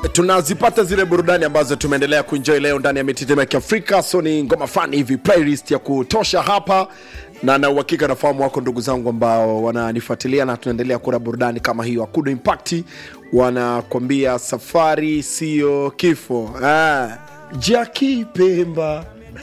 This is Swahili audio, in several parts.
tunazipata zile burudani ambazo tumeendelea kuenjoy leo ndani ya mititemo ya kiafrika so ni ngoma fulani hivi playlist ya kutosha hapa na na uhakika nafahamu wako ndugu zangu ambao wananifuatilia na tunaendelea kura burudani kama hiyo akudo impact wanakwambia safari siyo kifo ah, jaki pemba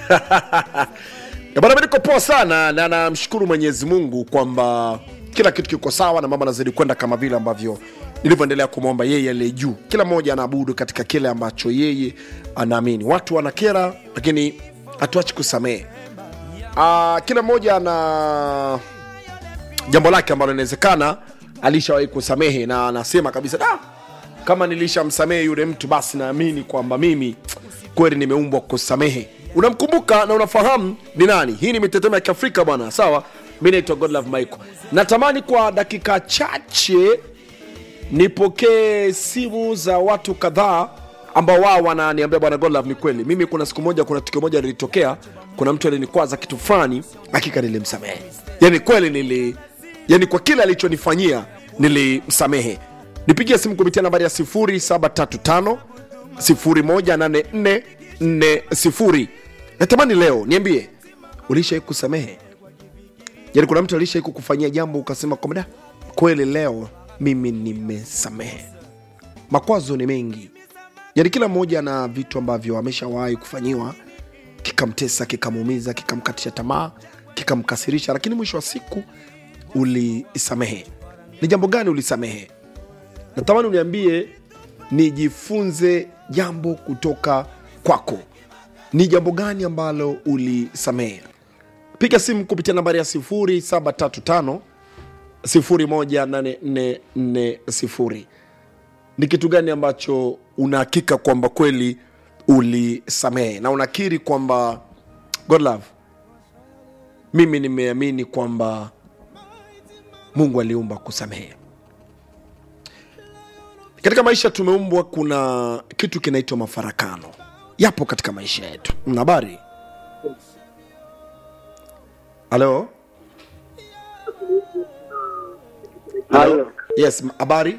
Ya bwana, mimi niko poa sana na namshukuru Mwenyezi Mungu kwamba kila kitu kiko sawa na mambo anazidi kwenda kama vile ambavyo nilivyoendelea kumwomba yeye aliye juu. Kila mmoja anaabudu katika kile ambacho yeye anaamini. Watu wanakera, lakini hatuachi kusamehe. Ah, kila mmoja ana jambo lake ambalo inawezekana alishawahi kusamehe na anasema kabisa da, kama nilishamsamehe yule mtu basi naamini kwamba mimi kweli nimeumbwa kusamehe unamkumbuka na unafahamu ni nani hii ni mitetemo ya kiafrika bwana sawa mi naitwa godlove michael natamani kwa dakika chache nipokee simu za watu kadhaa ambao wao wananiambia bwana godlove ni kweli mimi kuna siku moja kuna tukio moja lilitokea kuna mtu alinikwaza kitu fulani hakika nilimsamehe yani kweli nili yani kwa kile alichonifanyia nilimsamehe nipigie simu kupitia nambari ya 0735 018440 natamani leo niambie ulishai kusamehe yani kuna mtu alishai kukufanyia jambo ukasema kwamba "Da, kweli leo mimi nimesamehe makwazo ni mengi yani kila mmoja na vitu ambavyo ameshawahi kufanyiwa kikamtesa kikamuumiza kikamkatisha tamaa kikamkasirisha lakini mwisho wa siku ulisamehe ni jambo gani ulisamehe natamani uniambie nijifunze jambo kutoka kwako ni jambo gani ambalo ulisamehe piga simu kupitia nambari ya 0735 18440 ni kitu gani ambacho unahakika kwamba kweli ulisamehe na unakiri kwamba god love mimi nimeamini kwamba mungu aliumba kusamehe katika maisha tumeumbwa kuna kitu kinaitwa mafarakano yapo katika maisha yetu Mna habari halo Halo. yes m- habari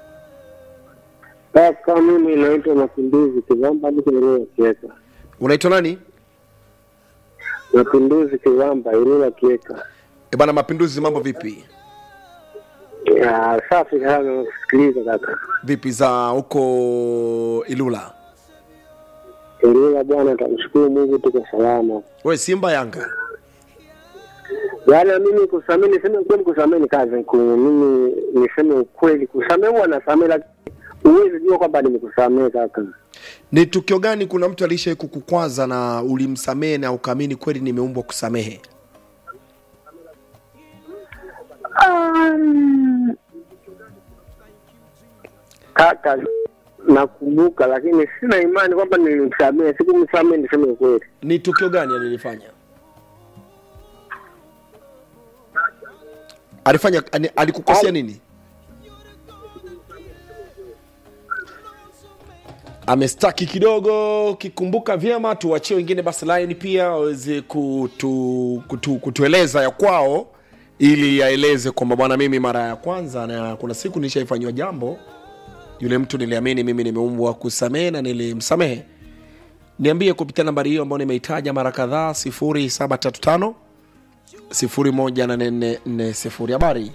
Kaka, mimi naitwa Mapinduzi Kivamba, niko Ilula Kieka. unaitwa nani Mapinduzi Kivamba, Ilula Kieka. e bana mapinduzi mambo vipi Ya, Safi sana, sikiliza kaka. vipi za huko ilula Ilula bwana, tamshukuru Mungu tuko salama. we simba yanga Yaani mimi kusamehe, niseme ukweli, kusamehe ni kazi ngumu. Mimi niseme ukweli, kusamehe huwa nasamehe, lakini huwezi jua kwamba nimekusamehe kaka. ni tukio gani kuna mtu alishai kukukwaza na ulimsamehe na ukaamini kweli nimeumbwa kusamehe Um, kaka nakumbuka, lakini sina imani kwamba nilimsamehe. Sikumsamehe, niseme ukweli. ni tukio gani alilifanya alifanya ani- alikukosea nini amestaki kidogo kikumbuka vyema tuwachie wengine basi line pia waweze kutu, kutu, kutueleza ya kwao ili aeleze kwamba bwana mimi mara ya kwanza na kuna siku nishaifanyiwa jambo yule mtu niliamini mimi nimeumbwa kusamehe na nilimsamehe niambie kupitia nambari hiyo ambayo nimeitaja mara kadhaa 0735 14440 habari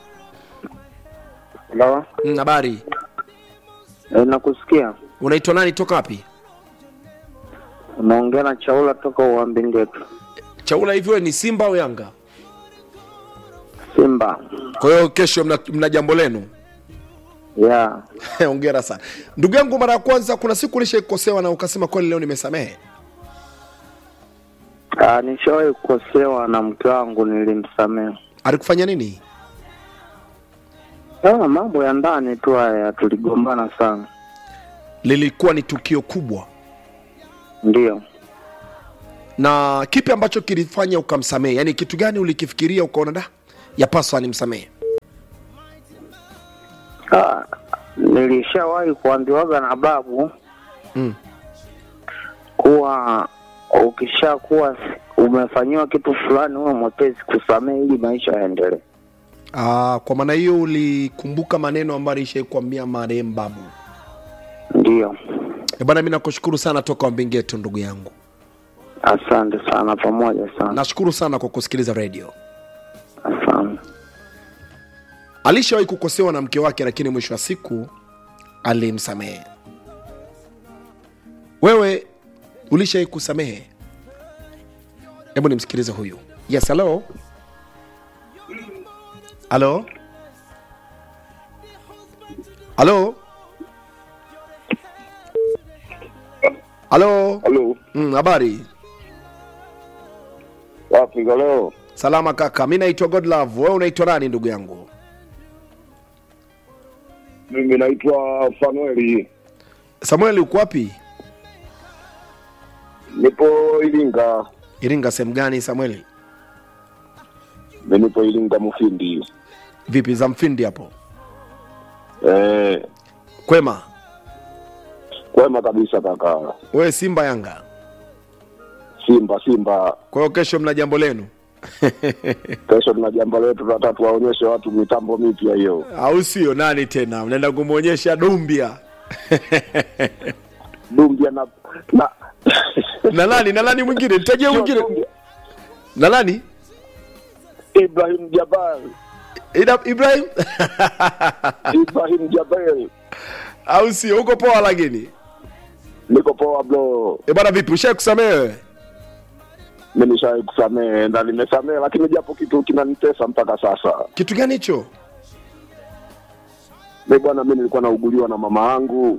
Halo, Mm, habari e, nakusikia. unaitwa nani toka wapi Unaongea na Chaula toka Uambingetu, chaula hivyo ni simba au yanga Simba. kwa hiyo kesho mna, mna jambo lenu Ya, ongera sana ndugu yangu mara ya kwanza kuna siku ulishaikosewa na ukasema kweli leo nimesamehe Ah, nishawahi kukosewa na mke wangu, nilimsamehe. alikufanya nini Ah, mambo ya ndani tu haya, tuligombana sana. lilikuwa ni tukio kubwa Ndio. na kipi ambacho kilifanya ukamsamehe yaani kitu gani ulikifikiria ukaona da yapaswa nimsamehe Ah, nilishawahi kuambiwaga na babu mm. kuwa ukishakuwa umefanyiwa kitu fulani uwe mwepesi kusamehe ili maisha yaendelee. Ah, kwa maana hiyo ulikumbuka maneno ambayo alishai kuambia marehemu babu Ndio. Ndio, E bwana, mi nakushukuru sana toka Wambingeto ndugu yangu. asante sana, pamoja sana, Nashukuru sana kwa kusikiliza redio. asante. Alishawahi kukosewa na mke wake, lakini mwisho wa siku alimsamehe. Wewe ulishawahi kusamehe? Hebu nimsikilize huyu. Yes, hello. Halo, halo, halo. Halo, Mm, habari? wapi leo? Salama kaka, mi naitwa Godlove. Wewe unaitwa nani ndugu yangu? Mimi naitwa Fanueli, Samueli, uko wapi? nipo Iringa. Iringa sehemu gani Samueli? Mimi nipo Iringa Mufindi. Vipi za mfindi hapo? Eh, Kwema. kwema kabisa kaka. Wewe Simba Yanga, Simba Simba, kwa hiyo kesho mna jambo lenu kesho tuna jambo letu, tunataka tuwaonyeshe watu mitambo mipya hiyo. au sio? Nani tena mnaenda kumwonyesha Dumbia Dumbia na na na nani na nani mwingine? Nitajie mwingine Dumbia. na nani? Ibrahim Jabal, Ida Ibrahim Ibrahim Jabal, au sio? Uko poa lakini niko poa bro. e bwana, vipi ushae kusamehe wewe? Mimi nishawahi kusamehe na nimesamehe, lakini japo kitu kinanitesa mpaka sasa. Kitu gani hicho? Mi bwana, mi nilikuwa nauguliwa na mama yangu,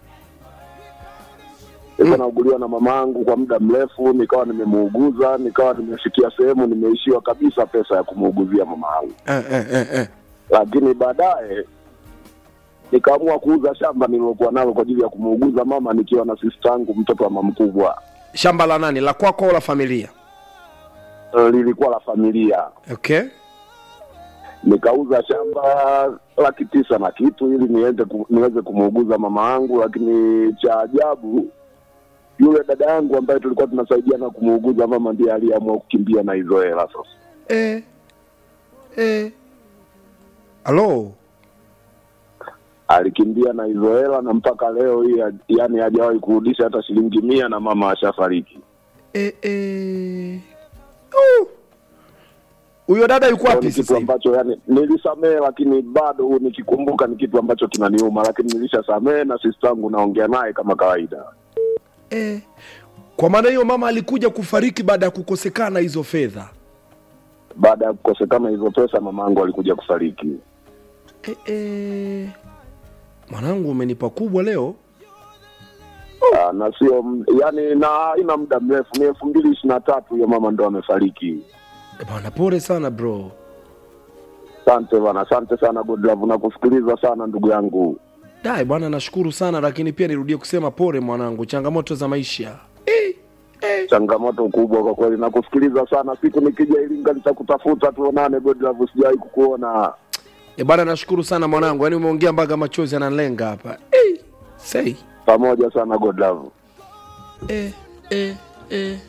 nilikuwa nauguliwa na mama yangu kwa muda mrefu, nikawa nimemuuguza, nikawa nimefikia sehemu nimeishiwa kabisa pesa ya kumuuguzia mama yangu, Eh, eh, eh, eh. lakini baadaye nikaamua kuuza shamba nililokuwa nalo kwa ajili ya kumuuguza mama, nikiwa na sista yangu mtoto wa mama mkubwa. Shamba la nani? La kwako au la familia? Eh, Lilikuwa la familia, Okay. nikauza shamba laki tisa na kitu ili niende ku, niweze kumuuguza mama yangu, lakini cha ajabu yule dada yangu ambaye tulikuwa tunasaidiana kumuuguza mama ndiye aliyeamua kukimbia na hizo hela sasa. Eh. Eh. Halo. Alikimbia na hizo hela na mpaka leo hii ha- yani hajawahi kurudisha hata shilingi mia na mama ashafariki. Eh, eh. Uh. Huyo dada yuko Kwa wapi Ni kitu sasa hivi? ambacho yani nilisamehe, lakini bado nikikumbuka ni kitu ambacho kinaniuma, lakini nilishasamehe na sister yangu naongea naye kama kawaida. Eh. Kwa maana hiyo mama alikuja kufariki baada ya kukosekana hizo fedha. Baada ya kukosekana hizo pesa, mama yangu alikuja kufariki. Eh, eh. Mwanangu umenipa kubwa leo. Ah, na sio m- yani, na haina muda mrefu, ni elfu mbili ishirini na tatu hiyo mama ndo amefariki. Eh, Bwana pole sana bro. Asante bana, asante sana Godlove, nakusikiliza sana ndugu yangu. Dai bwana nashukuru sana lakini pia nirudie kusema pole mwanangu, changamoto za maisha. Eh. Eh. Changamoto kubwa kwa kweli, nakusikiliza sana. Siku nikija Iringa nitakutafuta tuonane Godlove, sijawahi kukuona. E bwana nashukuru sana mwanangu, yaani umeongea mpaka machozi yananilenga hapa. Eh. Say. Pamoja sana Godlove. Eh, eh, eh.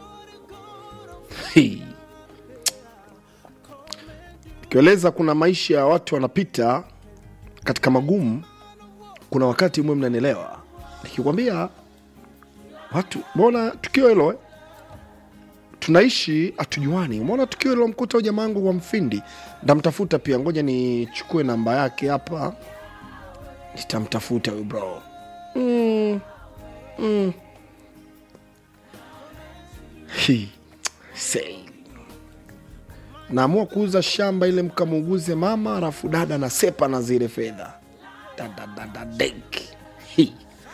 Hii. Kieleza kuna maisha ya watu wanapita katika magumu, kuna wakati mwe mnanielewa nikikwambia watu, mbona tukio hilo eh? tunaishi hatujuani. Umeona tukio hilo mkuta huyu jamaa wangu wa Mfindi, ndamtafuta pia, ngoja nichukue namba yake hapa, nitamtafuta huyu bro mm. Mm. Hi. Say. Naamua kuuza shamba ile mkamuuguze mama, alafu dada na sepa na zile fedha Da, da, da, da, denk. Hi.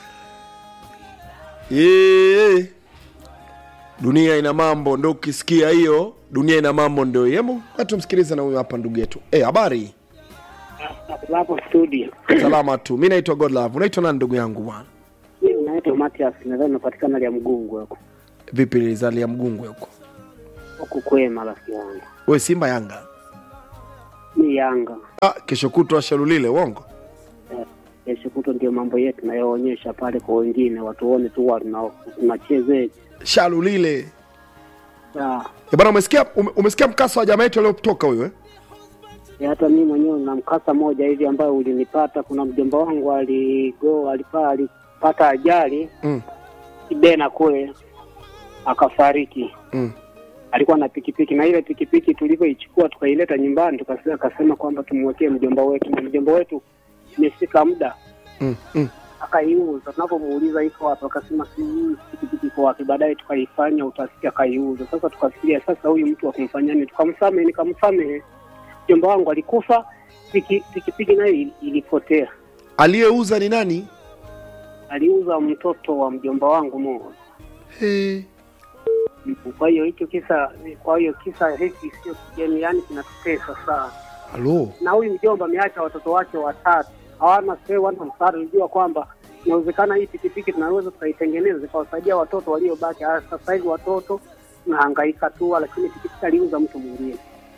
Yee. Dunia ina mambo, ndo ukisikia hiyo dunia ina mambo ndio hiyo. Hebu tumsikilize na huyu hapa ndugu yetu. Eh, habari? Hapo studio. Salama tu. Mimi naitwa Godlove. Unaitwa nani ndugu yangu bwana? Mimi naitwa Matias, nadhani napatikana lia mgungu huko. Vipi lizalia mgungwe huko? Huku kwema rafiki yangu. Wewe Simba Yanga? Mi Yanga. Ah, kesho kutwa Shalulile, uongo? Kesho kutwa ndio mambo yetu nayoonyesha pale kwa wengine, watuone tu wa tuna- tunachezeje. Shalulile. Ah, Eh, bwana umesikia ume, umesikia mkasa wa jamaa yetu aliyotoka huyo eh? ya hata mimi mwenyewe na mkasa moja hivi ambayo ulinipata. Kuna mjomba wangu aligo alipaa ali- akapata ajali mm, Kibena kule akafariki. mm. Alikuwa na pikipiki na ile pikipiki tulivyoichukua tukaileta nyumbani, tukasema akasema kwamba tumwekee mjomba wetu, na mjomba wetu imefika muda Mm, mm. akaiuza. Tunapomuuliza iko wapi, akasema si hii pikipiki iko wapi. Baadaye tukaifanya utafiti, akaiuza. Sasa tukafikiria sasa, huyu mtu wa kumfanyia nini? Tukamsamehe, nikamsamehe. Mjomba wangu alikufa, piki- pikipiki nayo ili- ilipotea. aliyeuza ni nani Aliuza mtoto wa mjomba wangu mmoja. hey. Kwa hiyo hicho kisa, kwa hiyo kisa hiki sio kigeni, yani kinatutesa sana. halo Na huyu mjomba ameacha watoto wake watatu, hawana sehemu, wana msaada. Unajua kwamba inawezekana hii pikipiki tunaweza tukaitengeneza zikawasaidia watoto waliobaki. Ah, Sasa hivi watoto tunahangaika tu, lakini pikipiki aliuza mtu mwingine.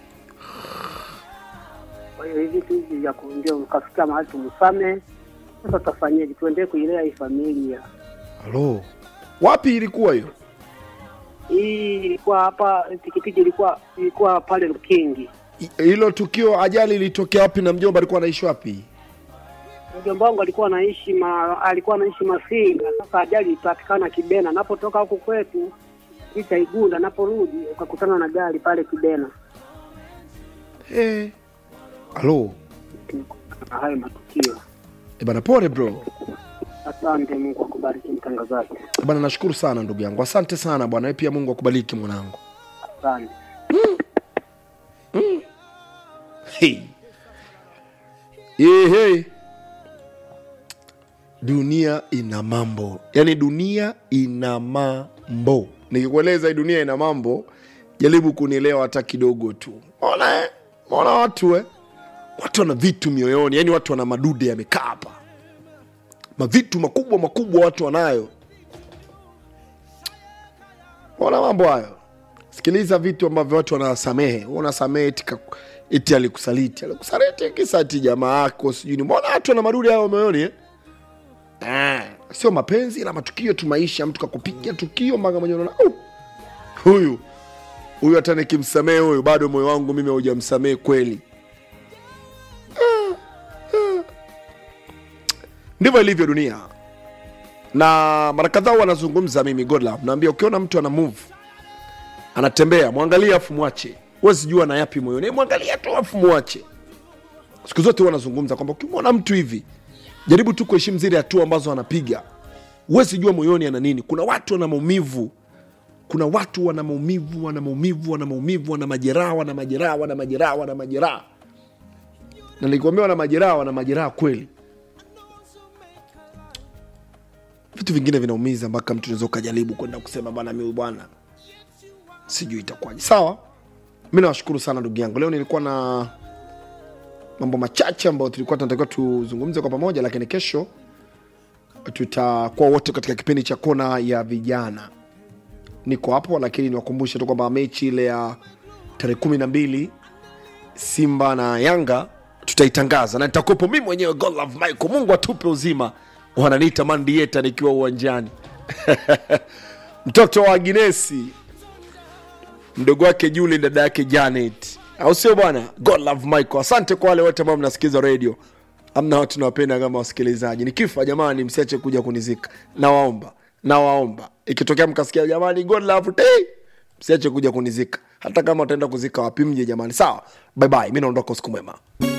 Kwa hiyo hivi vitu hivi vya kuingia ukafika mahali tumsame. Sasa tutafanyaje? Tuendelee kuilea hii familia. halo wapi ilikuwa hiyo Hii ilikuwa hapa, pikipiki ilikuwa ilikuwa pale Lukingi. I- hilo tukio ajali ilitokea wapi na mjomba alikuwa anaishi wapi mjomba wangu alikuwa anaishi ma, alikuwa anaishi Masinga. Sasa ajali ilipatikana Kibena, napotoka huku kwetu Ita Igunda, naporudi ukakutana na gari pale Kibena. hey. halo Na hayo matukio. e bana pole bro Asante, Mungu akubariki mtangazaji. E bana nashukuru sana ndugu yangu asante sana bwana Wewe pia mungu akubariki mwanangu Asante. hey. hey, hey. dunia ina mambo yaani dunia ina mambo nikikueleza hii dunia ina mambo jaribu kunielewa hata kidogo tu ona eh? ona watu eh? watu wana vitu mioyoni yaani watu wana madude yamekaa hapa mavitu makubwa makubwa watu wanayo ona mambo hayo sikiliza vitu ambavyo watu wanasamehe Wewe unasamehe eti, ka- eti alikusaliti alikusaliti kisa ati jamaa yako sijui ni mbona watu wana madude hayo moyoni eh? Ah, sio mapenzi na matukio tu maisha mtu kakupiga tukio mpaka mwenyewe unaona "Oh, huyu huyu hata nikimsamehe huyu bado moyo wangu mimi haujamsamehe kweli Ah, ah. ndivyo ilivyo dunia na mara kadhaa wanazungumza mimi godlove naambia ukiona mtu ana move anatembea mwangalie afu mwache huwezi jua na yapi moyoni mwangalia tu afu mwache siku zote wanazungumza kwamba ukimwona mtu hivi jaribu tu kuheshimu zile hatua ambazo anapiga huwezi jua moyoni ana nini kuna watu wana maumivu kuna watu wana maumivu wana maumivu wana maumivu wana majeraha wana majeraha wana majeraha wana majeraha na nilikwambia wana majeraha wana majeraha kweli vitu vingine vinaumiza mpaka mtu unaweza ukajaribu kwenda kusema bana mi bwana sijui itakuwaje sawa mi nawashukuru sana ndugu yangu leo nilikuwa na mambo machache ambayo tulikuwa tunatakiwa tuzungumze kwa pamoja lakini kesho tutakuwa wote katika kipindi cha kona ya vijana niko hapo lakini niwakumbushe tu kwamba mechi ile ya tarehe kumi na mbili simba na yanga tutaitangaza na nitakuwepo mi mwenyewe Godlove Michael mungu atupe uzima wananiita mandieta nikiwa uwanjani mtoto wa aginesi mdogo wake juli dada yake janet au sio bwana Godlove Michael asante kwa wale wote ambao mnasikiza radio amna watu nawapenda kama wasikilizaji nikifa jamani msiache kuja kunizika nawaomba nawaomba ikitokea mkasikia jamani Godlove hey! msiache kuja kunizika hata kama utaenda kuzika wapi mje jamani sawa bye bye mi naondoka usiku mwema